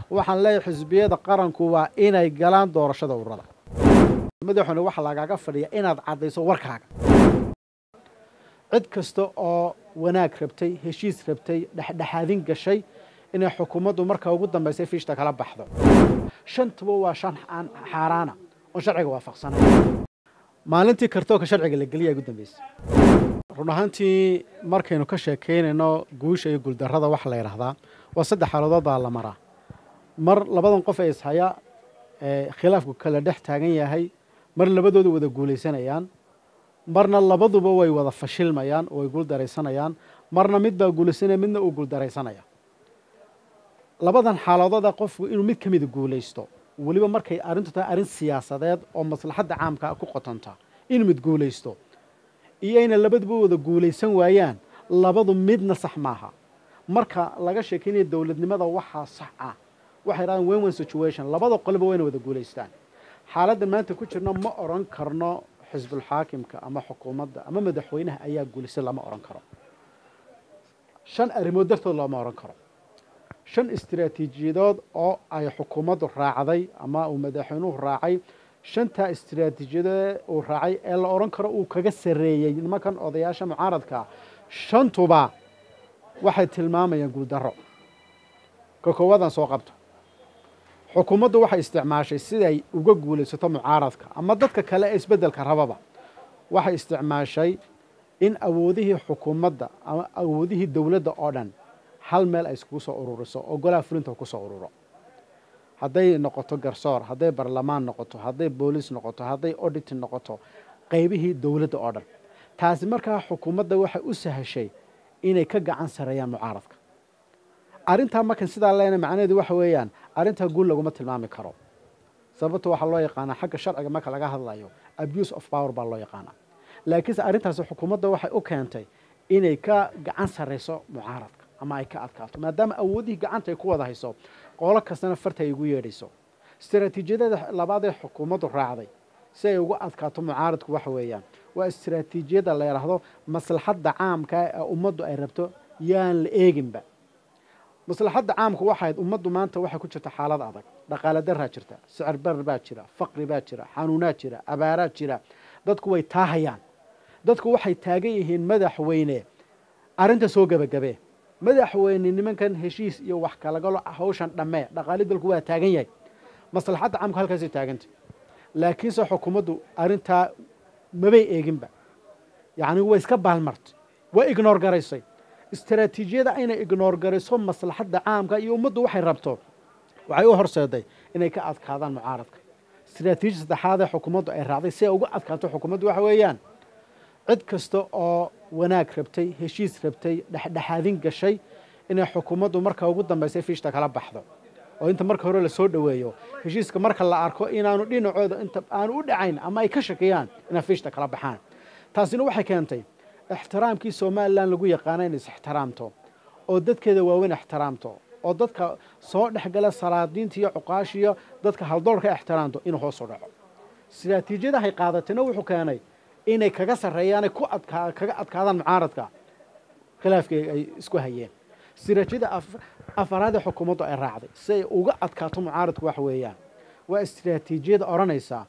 waxaan leeyahay xisbiyada qaranku waa inay galaan doorashada ururada madaxuna waxaa lagaaga fadhiya inaad caddayso warkaaga cid kasta oo wanaag rabtay heshiis rabtay dhexdhexaadin gashay inay xukuumaddu marka ugu dambaysay fiishta kala baxdo shantuba waa shan aan xaaraana oon sharciga waafaqsanay maalintii kartooka sharciga la geliya ugu dambeysay run ahaantii markaynu ka sheekaynayno guusha iyo guuldarrada waxa la yidhaahdaa waa saddex xaaladood baa la maraa mar labadan qof ee ishaya ee khilaafku kala dhex taagan yahay mar labadoodu wada guulaysanayaan marna labaduba way wada fashilmayaan oo way guuldaraysanayaan marna mid baa guulaysanaya midna uu guuldaraysanaya labadan xaaladooda qofku inuu mid ka mida guulaysto weliba markay arrintu tahay arrin siyaasadeed oo maslaxadda caamka ku qotonta inuu mid guulaysto iyo inay labaduba wada guulaysan waayaan labadu midna sax maaha marka laga sheekeynaya dowladnimada waxaa sax ah waxay yidhahdaan wen wen situation labada qoliba wayna wada guulaystaan xaaladda maanta ku jirno ma odhan karno xisbulxaakimka ama xukuumadda ama madaxweynaha ayaa guulaysan lama odhan karo shan arrimood dartood looma odhan karo shan istiraatiijiyadood oo ay xukuumaddu raacday ama uu madaxweynuhu raacay shantaa istiraatiijiyadee uu raacay ee la odhan karo uu kaga sarreeyey nimankan odayaasha mucaaradka shantuba waxay tilmaamayaan guuldarro ka koowaadaan soo qabto xukuumaddu waxay isticmaashay siday uga guulaysato mucaaradka ama dadka kale ee isbeddelka rababa waxay isticmaashay in awoodihii xukuumadda ama awoodihii dowladda oo dhan hal meel ay iskugu soo ururiso oo golaha fulinta ku soo ururo hadday noqoto garsoor hadday barlamaan noqoto hadday booliis noqoto hadday odit noqoto qaybihii dowladda oo dhan taasi markaa xukuumadda waxay u sahashay inay ka gacan sareeyaan mucaaradka arrintaa markan sidaa leena macnaheedu waxa weeyaan arrintaa guul laguma tilmaami karo sababto waxaa loo yaqaanaa xagga sharciga marka laga hadlayo abuse of power baa loo yaqaanaa laakiinse arrintaasi xukuumadda waxay u keentay inay ka gacan sarrayso mucaaradka ama ay ka adkaato maadaama awoodihii gacanta ay ku wada hayso qolo kastana farta ay ugu yeedhayso istaraatiijiyadada labaad ee xukuumaddu raacday si ay uga adkaato mucaaradku waxa weeyaan waa istaraatiijiyadda la yidhaahdo maslaxadda caamka ee ummaddu ay rabto yaan la eeginba maslaxadda caamku waxayd ummaddu maanta waxay ku jirta xaalad adag dhaqaale daraa jirta sicir barar baa jira faqri baa jira xanuunaa jira abaaraa jira dadku way taahayaan dadku waxay taagan yihiin madaxweyne arrinta soo gebagabee madaxweyne nimankan heshiis iyo wax kalagalo hawshan dhammee dhaqaali dalku waa taagan yahay maslaxadda caamku halkaasay taagantay laakiinse xukuumaddu arrintaa mabay eeginba yacni way iska baalmartay waa ignoor garaysay istaraatiijiyada inay ignoor garayso maslaxadda caamka iyo ummaddu waxay rabto waxay u horseeday inay ka adkaadaan mucaaradka istaraatiijia saddexaad ee xukuumaddu ay raacday si ay uga adkaato xukuumaddu waxa weeyaan cid kasta oo wanaag rabtay heshiis rabtay dhexdhexaadin gashay inay xukuumaddu marka ugu dambaysay fiishta kala baxdo oo inta marka hore lasoo dhoweeyo heshiiska marka la arko inaanu dhinacooda inta aanu u dhacayn ama ay ka shakiyaan inay fiishta kala baxaan taasina waxay keentay ixtiraamkii somalilan lagu yaqaana inay is ixtiraamto oo dadkeeda waaweyn ixtiraamto oo dadka soo dhexgala salaadiinta iyo cuqaashiyo dadka haldoorka ixtiraamto inuu hoos u dhaco istiraatiijiyadahay qaadatayna wuxuu keenay inay kaga sarreeyaanay ku adkaa kaga adkaadaan mucaaradka khilaafkii ay isku hayeen istiraatiijiyada afaraadee xukuumaddu ay raacday si ay uga adkaato mucaaradku waxa weeyaan waa istiraatiijiyada odhanaysaa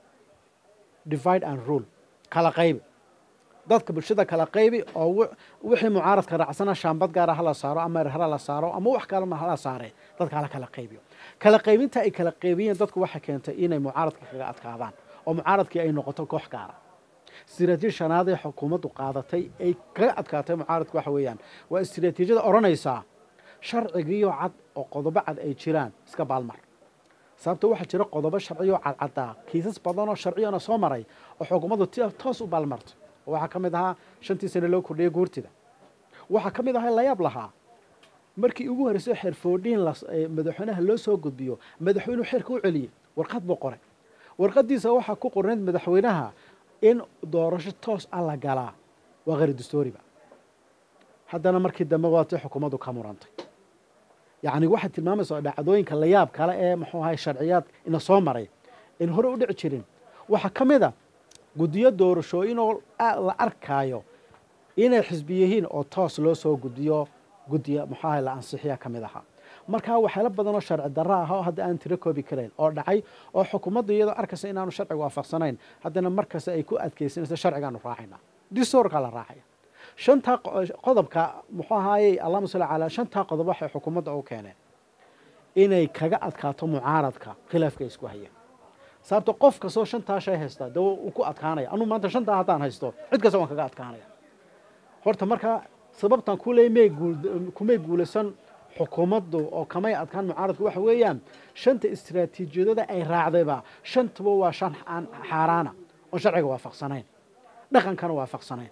divide and rule kala qaybi dadka bulshada kala qaybi oo wixii mucaaradka raacsana shaambad gaara hala saaro ama erhara la saaro ama wax kalema hala saare dadka hala kala qaybiyo kala qaybinta ay kala qaybiyeen dadku waxay keentay inay mucaaradka kaga adkaadaan oo mucaaradkii ay noqoto koox gaara istiraatiiji shanaad ee xukuumaddu qaadatay ay kaga adkaatay mucaaradku waxa weeyaan waa istiraatiijiyada odhanaysaa sharcigiiyo cad oo qodobo cad ay jiraan iska baalmar sababto waxaa jira qodobo sharciyo cadcaddaa kiisas badanoo sharciyana soo maray oo xukuumaddu toos u baalmartay oo waxaa ka mid ahaa shantii sane loo kordhiyay guurtida waxaa ka mid ahaa layaab lahaa markii ugu horreysay xeerfoodhiin madaxweynaha loo soo gudbiyo madaxweynuhu xeerka u celiyey warqad buu qoray warqaddiisa waxaa ku qornayd madaxweynaha in doorasho toos ah la galaa waa kheyr dastooriba haddana markii dambe waatay xukuumaddu ka murantay yacni waxay tilmaamaysaa dhacdooyinka layaab kale ee muxuu ahay sharciyaad ina soo maray in hore u dhici jirin waxaa ka mid a guddiyo doorashooyinoo la arkaayo inay xisbi yihiin oo toos loo soo guddiyo guddiya muxuu ahay la ansixiya ka mid ahaa markaa waxyaalo badan oo sharci darro ah oo hadda aan tiro koobi karayn oo dhacay oo xukuumaddu iyadoo arkaysa inaanu sharciga waafaqsanayn haddana markasta ay ku adkaysanayso sharcigaanu raacayna disorkaa la raacaya shantaa qodobka muxuu ahaayey allahuma salli calaa shantaa qodob waxay xukuumadda u keeneen inay kaga adkaato mucaaradka khilaafka ay isku hayeen sababto qof kastoo shantaa shay haysta dee uu ku adkaanaya anuu maanta shantaa haddaan haysto cid kasta waan kaga adkaanaya horta markaa sababtan kuley may guul kumay guulaysan xukuumaddu oo kamay adkaan mucaaradku waxa weeyaan shanta istraatiijiyadooda ay raacdayba shantuba waa shan aan xaaraana oon sharciga waafaqsanayn dhaqankana waafaqsanayn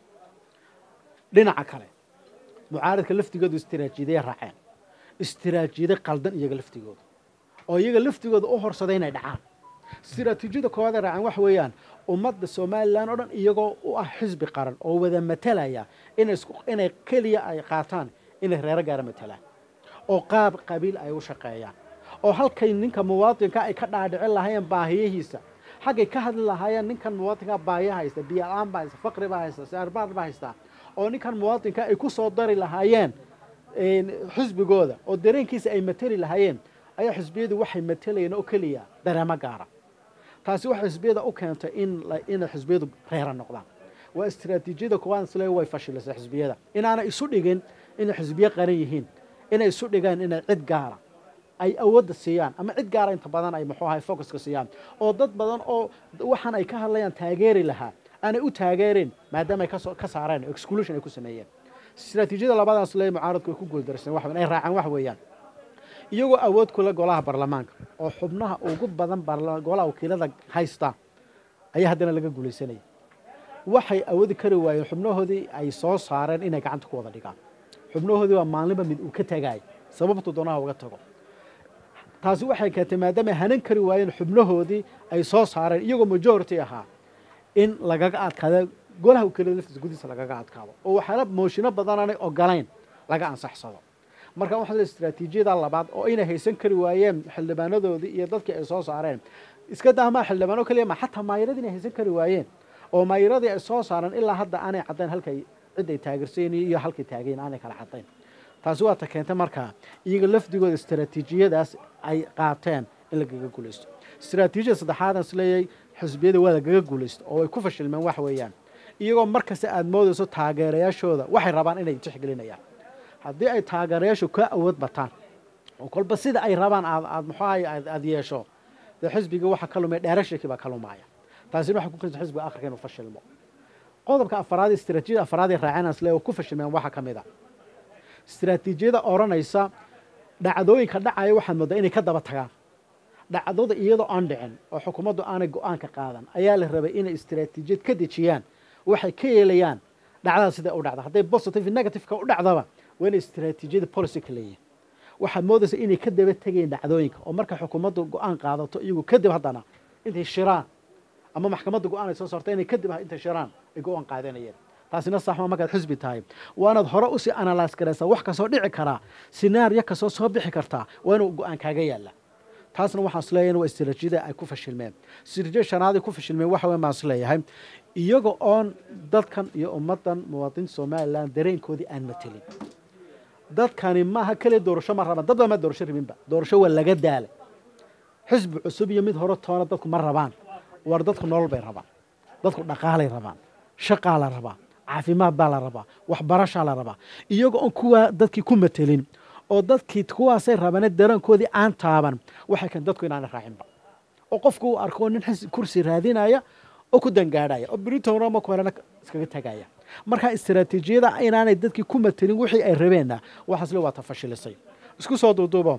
dhinaca kale mucaaradka laftigoodu istiraatiijiyaday raaceen istiraatiijiyada qaldan iyaga laftigooda oo iyaga laftigooda u horsaday inay dhacaan istiraatiijiyada koowaad ay raaceen waxa weeyaan ummadda somalilan oo dhan iyagoo u ah xisbi qaran oo wada matalaya inay inay keliya ay qaataan inay reero gaara matalaan oo qaab qabiil ay u shaqeeyaan oo halkay ninka muwaadinka ay ka dhaadhicin lahaayeen baahiyihiisa xaggay ka hadli lahaayeen ninkan muwaadinka baahiya haysta biyo-aan baa haysta faqri baa haysta siarbaad baa haysta oo ninkan muwaadinka ay ku soo dari lahaayeen xisbigooda oo dareenkiisa ay mateli lahaayeen ayaa xisbiyadu waxay matelayeen oo keliya dareemo gaara taasi waxay xisbiyada u keentay in inay xisbiyadu reera noqdaan waa istiraatiijiyada koowaad isle way fashilisay xisbiyada inaanay isu dhigin inay xisbiyo qaran yihiin inay isu dhigaan inay cid gaara ay awoodda siiyaan ama cid gaara inta badan ay muxuu ahay focuska siiyaan oo dad badan oo waxaan ay ka hadlayaan taageeri lahaa aanay u taageerin maadaama ay kasoo ka saareen exclusion ay ku sameeyeen istiraatiijiyada labadaas le mucaaradku ay ku guuldarsan wax ay raacaan wax weeyaan iyagoo awood kula golaha baarlamaanka oo xubnaha ugu badan golaha wakiilada haysta ayaa haddana laga guulaysanaya waxay awoodi kari waayeen xubnahoodii ay soo saareen inay gacanta ku wada dhigaan xubnahoodii waa maalinba mid uu ka tagaay sababtu doonaha uga tago taasi waxay keentay maadaama ay hanan kari waayeen xubnahoodii ay soo saareen iyagoo majority ahaa in lagaga adkaado golaha wakiilada laftiisa gudihiisa lagaga adkaado oo waxyaala mooshino badanaanay ogolayn laga ansaxsado marka waxaa istiraatiijiyada labaad oo inay haysan kari waayeen xildhibaanadoodii iyo dadkii ay soo saareen iska daamaa xildhibaano keliya ma xataa maayiradii inay haysan kari waayeen oo maayiradii ay soo saareen ilaa hadda aanay caddayn halkay cid ay taageersayn iyo halkay taageen aanay kala caddayn taasi waa ta keentay markaa iyaga lafdigooda istiraatiijiyadaas ay qaateen in lagaga guulaysto istiraatiijiyada saddexaad aan isleeyahay xisbiyada waa lagaga guulaysto oo ay ku fashilmeen wax weeyaan iyagoo markasta aada moodayso taageerayaashooda waxay rabaan inay tixgelinayaan haddii ay taageerayaashu ka awood bataan oo kolba sida ay rabaan aad aad muxuahay aada yeesho dee xisbiga waxa ka lumaya dheerashakii baa ka lumaaya taasina waxay ku keenta xisbiga akhirka inuu fashilmo qodobka afaraad istiraatiijiyada afaraad ee raaceen asle oo ku fashilmeen waxaa ka mid a istiraatiijiyada odhanaysa dhacdooyinka dhacaya waxaad moodaa inay ka daba tagaan dhacdada iyadoo aan dhicin oo xukuumaddu aanay go-aanka qaadan ayaa la rabay inay istiraatiijiyad ka dejiyaan waxay ka yeelayaan dhacdada sida u dhacda hadday positive negativeka u dhacdaba waa inay istiraatiijiyada policy ka leeyihin waxaad moodaysa inay ka daba tegeen dhacdooyinka oo marka xukuumaddu go-aan qaadato iyagu kadib haddana intay shiraan ama maxkamadda go-aan ay soo saarta inay kadib intay shiraan ay go-aan qaadanayeen taasina saxma markaad xisbi tahay waanaad hore usii analyse garaysaa wax kasoo dhici karaa sinaariyo kasoo soo bixi kartaa waa inuu go-aan kaaga yaalla taasna waxaan isleeyahay waa istiraatiijiyada ay ku fashilmeen istiraatiijiyada shanaad ay ku fashilmeen waxa weyn baan isleeyahay iyaga oon dadkan iyo ummaddan muwaadiniinta somalilan dareenkoodii aan matelin dadkani maaha keliya doorasho ma rabaan dad baa ma doorasho rabinba doorasho waa laga daala xisbi cusub iyo mid hore toona dadku ma rabaan war dadku nolol bay rabaan dadku dhaqaalay rabaan shaqaa la rabaa caafimaad baa la rabaa waxbarashaa la rabaa iyaga oon kuwaa dadkii ku matelin oo dadkii kuwaasay rabane darankoodii aan taaban waxay keen dadku inaana raacinba oo qofku uu arko nin xis kursi raadinaya oo ku dangaadhaya oo britona marku horena iskaga tagaya markaa istiraatiijiyada inaanay dadkii ku matelin wixii ay rabeenna waxaasle waa ta fashilisay isku soo duuduubo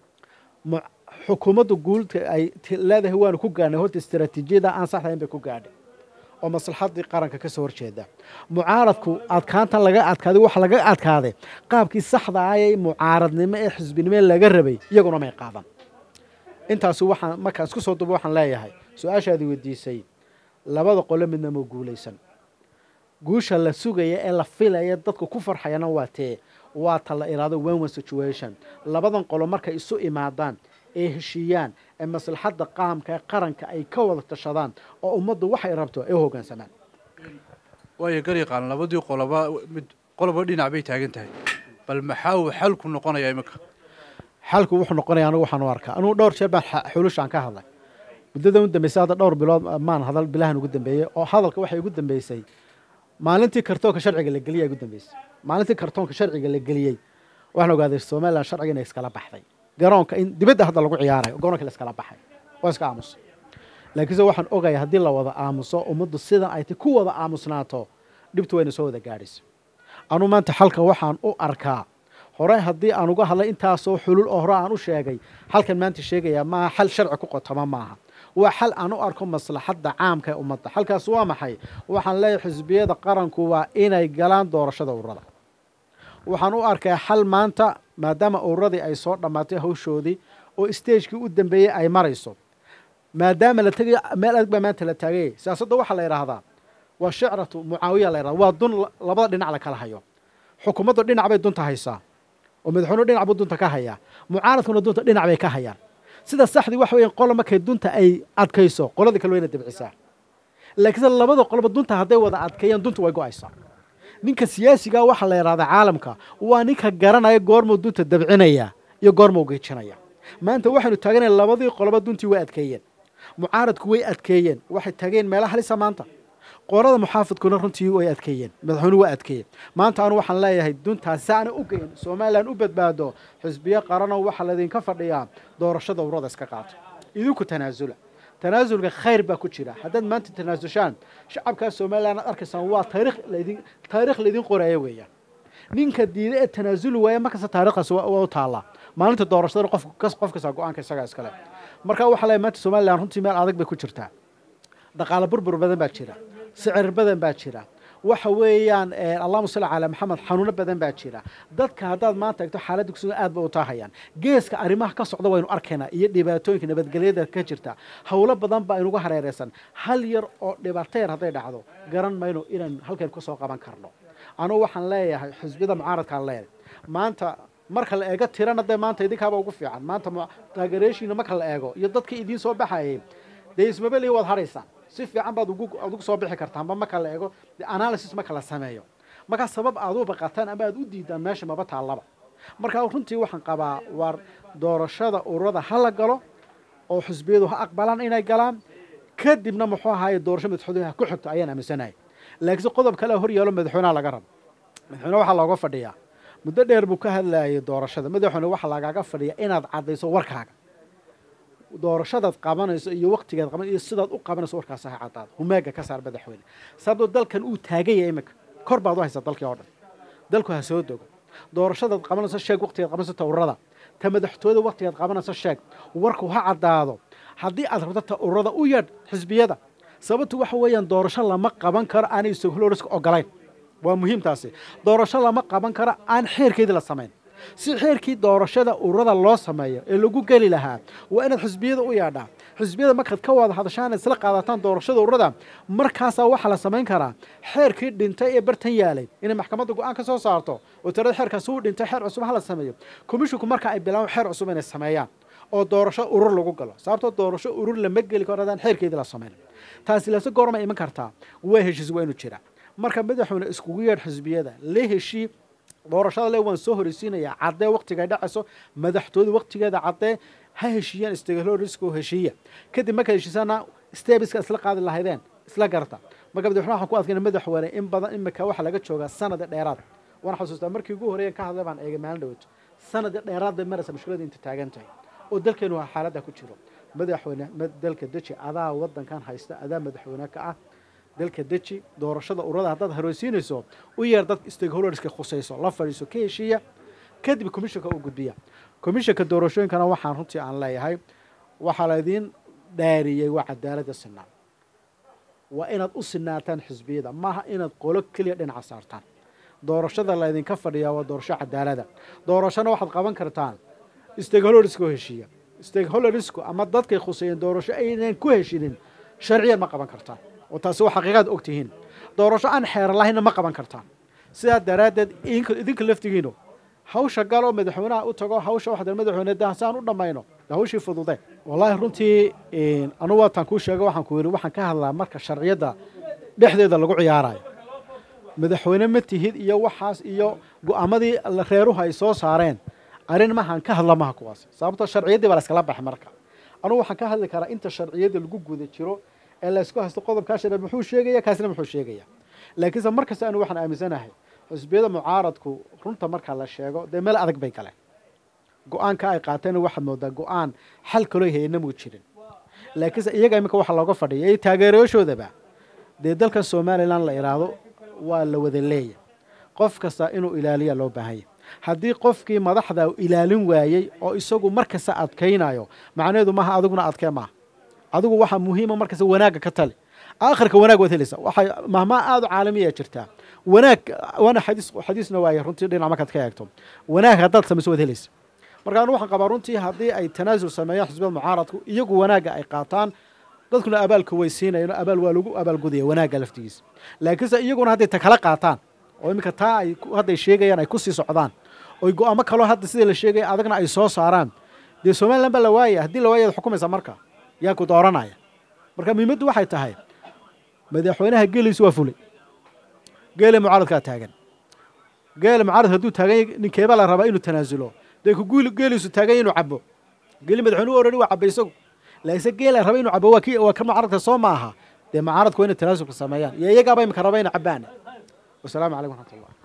xukuumaddu guulka ay leedahay waanu ku gaadhnay horta istiraatiijiyada aan saxdahayn bay ku gaadhay oo maslaxadii qaranka ka soo horjeeda mucaaradku adkaantan laga adkaaday waxa laga adkaaday qaabkii saxda ah ee mucaaradnimo ee xisbinimo laga rabay iyaguna may qaadan intaasi waxaan markaan isku soo dubo waxaan leeyahay su-aashaadii weydiisay labada qole midna ma guulaysan guusha la sugaya ee la filaya dadku ku farxayana waa tee waa ta la iraado wenwen situation labadan qolo markay isu imaadaan ee heshiiyaan ee maslaxadda qaamka ee qaranka ay ka wada tashadaan oo ummaddu waxay rabto ay u hoggaansamaan waayo garyaqaan labadii qoloba mid qoloba dhinac bay taagan tahay bal maxaa uu xalku noqonayaa iminka xalku wuxuu noqonaya anigu waxaan u arkaa anugu dhowr jeer baan xulushaan ka hadlay muddada u dambeysay hadda dhowr bilood maan hadal bilahan ugu dambeeyey oo hadalka waxay ugu dambeysay maalintii kartoonka sharciga la geliyay ugu dambeysay maalintii kartoonka sharciga la geliyey waxaan ogaaday somaliland sharciga inay iskala baxday garoonka in dibadda hadda lagu ciyaarayo garoonka la iskala baxay waa iska aamusay laakiinse waxaan ogaya haddii la wada aamuso ummaddu sidan ay ti ku wada aamusnaato dhibtu wayna soo wada gaadhaysa anuu maanta xalka waxaan u arkaa hore haddii aan uga hadlay intaasoo xulul oo hore aan u sheegay xalkan maanta sheegayaa maaha xal sharci ku qotoma maaha waa xal aan u arko maslaxadda caamka ee ummadda xalkaas waa maxay waxaan leeyahay xisbiyada qaranku waa inay galaan doorashada ururada waxaan u arkaa xal maanta maadaama ururadii ay soo dhammaatay hawshoodii oo stagekii u dambeeyey ay marayso maadaama la tegay meel adag baa maanta la taagayay siyaasadda waxaa la yidhaahdaa waa shicratu mucaawiya la yidhahda waa dun labada dhinac la kala hayo xukuumaddu dhinac bay dunta haysaa oo madaxweynuhu dhinac buu dunta ka hayaa mucaaradkuna dunta dhinac bay ka hayaan sida saxdii waxa weeyaan qola markay dunta ay adkayso qoladii kale wayna dabcisaa laakiinse labada qoloba dunta hadday wada adkeeyaan dunta way go-aysaa ninka siyaasigaa waxaa la yidhahdaa caalamka waa ninka garanaya goormuu dunta dabcinaya iyo goormuu geejinaya maanta waxaynu taaganaya labadii qoloba duntii way adkeeyeen mucaaradku way adkeeyeen waxay tageen meela halisa maanta qorada muxaafidkuna runtii way adkeeyeen madaxweynuhu waa adkeeyeen maanta anu waxaan leeyahay duntaas saana u geyn somalilan u badbaado xisbiyo qarano waxaa laydinka fadhiyaa doorashada ururada iska qaato idinku tanaasula tanaasulka khayr baa ku jira haddaad maanta tanaasushaan shacabkaa somalilan aad arkaysaan waa taarikh laydin taarikh laydin qoraya weeyaan ninka diida ee tanaasuli waaya markasta taarikhdaas waa u taallaa maalinta doorashadana qof qof kasta go-aanka isagaa iskale marka waxaa leeyahay maanta somalilan runtii meel adag bay ku jirtaa dhaqaale burbur badan baa jira sicir badan baa jira waxa weeyaan allahuma salli calaa maxamed xanuuno badan baa jira dadka haddaad maanta egto xaaladda kusugan aad ba u taahayaan geeska arrimaha ka socda waynu arkaynaa iyo dhibaatooyinka nabadgelyada ka jirta howlo badan baa inugu hareereysan hal yar oo dhibaato yar hadday dhacdo garan mayno inaan halkan kasoo qaban karno anugu waxaan leeyahay xisbiyada mucaaradkaan leeyahay maanta marka la eego tirana dee maanta idinkaaba ugu fiican maanta taageereeshiina marka la eego iyo dadkii idiin soo baxayay dee ismabeli waad haraysaan si fiican baad ugu aad ugu soo bixi kartaanba marka la eego analysis marka la sameeyo markaa sabab aad u baqataan ama aad u diidaan meesha maba taallaba markaa runtii waxaan qabaa waar doorashada ururada ha la galo oo xisbiyadu ha aqbalaan inay galaan kadibna muxuu ahaaye doorasho madaxweynaha ku xigto ayaan aaminsanahay laakiinse qodob kale hor yaalo madaxweynaha laga rabo madaxweyne waxaa looga fadhiyaa muddo dheer buu ka hadlayay doorashada madaxweyne waxaa lagaaga fadhiyaa inaad caddayso warkaaga doorashadaad qabanayso iyo waktigaad qaban iyo sidaad u qabanayso warkaas ha caddaado humaaga ka saar madaxweyne sababtoo dalkan uu taaganya iminka kor baad u haysaa dalkii oo dhan dalku ha soo dogo doorashadaad qabanayso sheeg waktigaad qabanayso tawrada ta madaxtooyada waktigaad qabanayso sheeg warku ha caddaado haddii aad rabto ta ururada u yeedh xisbiyada sababtu waxa weeyaan doorasho lama qaban karo aanay sohloriska ogolayn waa muhiimtaasi doorasho lama qaban karo aan xeerkeedii la samayn si xeerkii doorashada ururada loo sameeyo ee lagu geli lahaa waa inaad xisbiyada u yeedhaa xisbiyada markaad ka wada hadashaan isla qaadataan doorashada ururada markaasaa waxaa la samayn karaa xeerkii dhintay ee bartan yaalay inay maxkamadda go-aan ka soo saarto oo tirada xeerkaasi uu dhintay xeer cusub ha la sameeyo komishinku marka ay bilaabaan xeer cusub inay sameeyaan oo doorasho urur lagu galo sababtoo doorasho urur lama geli karo hadaan xeerkeedii la samayn taasi lase goorma iman kartaa waa heshiis waa inuu jira marka madaxweyne iskugu yeedh xisbiyada la heshii doorashada le waan soo horeysiinayaa caddee waktigay dhacayso madaxtooyada waktigeeda caddee ha heshiiyaan stakeholderska heshiiya kadib markaad heshiisana stebiska isla qaadi lahaydeen isla garta marka madaxweyne waxaan ku adkayna madaxweyne in badan imika waxaa laga joogaa sanada dheeraad waan xasuustaa markii ugu horreeyan ka hadlay baan eegay maalin dhawaato sanada dheeraad bay maraysa mushkilada inta taagan tahay oo dalkeenu waa xaaladda ku jiro madaxweyne dalka deji adaa wadankan haysta adaa madaxweyne ka ah dalka deji doorashada ururada haddaad hareysiinayso u yeer dad stakeholderska khusayso la fadhiiso ka heshiiya kadib commissionka u gudbiya commissionka doorashooyinkana waxaan runtii aan leeyahay waxaa laydiin dhaariyey waa cadaaladda sinaan waa inaad u sinaataan xisbiyada maaha inaad qolo keliya dhinaca saartaan doorashada laydinka fadhiyaa waa doorasho cadaalada doorashona waxaad qaban kartaan stakeholderska oo heshiiya stakeholdersku ama dadkay khuseeyeen doorasho aynan ku heshinin sharciyan ma qaban kartaan oo taasi waa xaqiiqaad og tihiin doorasho aan xeeran lahaynna ma qaban kartaan sidaa daraaddeed idinka laftigiinu hawsha galoo madaxweynaha u tago hawsha waxda madaxweyne dahsaan u dhammayno hawshii fudude wallaahi runtii anugu waataan kuu sheega waxaan ku yidhi waxaan ka hadlaa marka sharciyadda dhexdeeda lagu ciyaarayo madaxweyne ma tihid iyo waxaas iyo go-aamadii reeruhu ay soo saareen arrin mahaan ka hadla maha kuwaasi sababtoo sharciyaddii baa la iskala baxay marka anugu waxaan ka hadli karaa inta sharciyadda lagu guda jiro ee la isku haysto qodobkaa sharci muxuu sheegaya kaasina muxuu sheegaya laakiinse mar kasta anu waxaan aaminsanahay xusbiyada mucaaradku runta marka la sheego dee meel adag bay galeen go-aanka ay qaateen waxaad moodaa go-aan xal kaloo hayna muu jirin laakiinse iyaga iminka waxaa looga fadhiya iyo taageerayaashoodaba dee dalkan somalilan la idhaahdo waa la wada leeya qof kasta inuu ilaaliya loo baahanya haddii qofkii madaxda ilaalin waayey oo isagu mar kasta adkaynayo macnaheedu maaha adiguna adkee maaha adigu waxaa muhiima mar kasta wanaagga ka tali aakhirka wanaag waad helaysa waxay mahmaa aada u caalamiya jirtaa wanaag waana xadiis xadiisna waaye runtii dhinac markaad ka eegto wanaag haddaad samayso waad helaysa marka anu waxaan qabaa runtii haddii ay tanaasul sameeyaan xisbiyada mucaaradku iyagu wanaagga ay qaataan dadkuna abaalka way siinayaan oo abaal waa lagu abaalgudaya wanaagga laftigiisa laakiinse iyaguna hadday ta kala qaataan oo iminka taa ay hadday sheegayaan ay kusii socdaan oy go-aamo kaloo hadda sidii la sheegaya adagna ay soo saaraan dee somalilan baa la waaya haddii la waaya ad xukumaysa marka yaa ku dooranaya marka muhiimaddu waxay tahay madaxweynaha geeliisu waa fulay geele mucaaradkaa taagan geele mucaaradka hadduu taagan yahy ninkeebaa la rabaa inuu tanaasulo dee ku geeliisu taagan yahy inuu cabo geeli madaxweynuhu orani waa caba isagu laakiinse geela raba inuu cabo waa ki waa ka mucaaradka soo ma aha dee mucaaradku waa inay tanaasulka sameeyaan iyo iyagaaba imika raba ina cabaan wasalaamu calaykum raxmat ullah